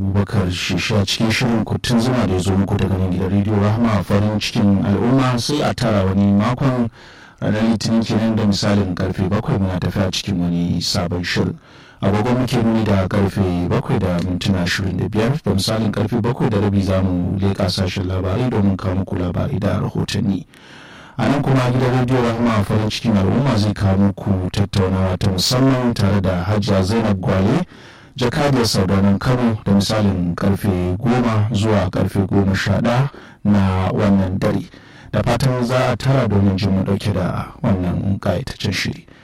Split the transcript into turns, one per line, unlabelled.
abubakar shisha cikin shirin kutun zuma da ya zo muku daga nan gidan rediyo rahama farin cikin al'umma sai a tara wani makon ranar litinin kenan da misalin karfe bakwai muna tafiya cikin wani sabon shirin agogon muke nuni da karfe bakwai da mintuna ashirin da biyar da misalin karfe bakwai da rabi za mu leƙa sashen labarai domin kawo muku labarai da rahotanni a nan kuma gidan rediyo rahama farin cikin al'umma zai kawo muku tattaunawa ta musamman tare da hajiya zainab gwale jakadiyar saudanin kano da misalin karfe goma zuwa karfe goma sha ɗaya na wannan dare da fatan za a tara domin jin mu ɗauke da wannan ƙayataccen shiri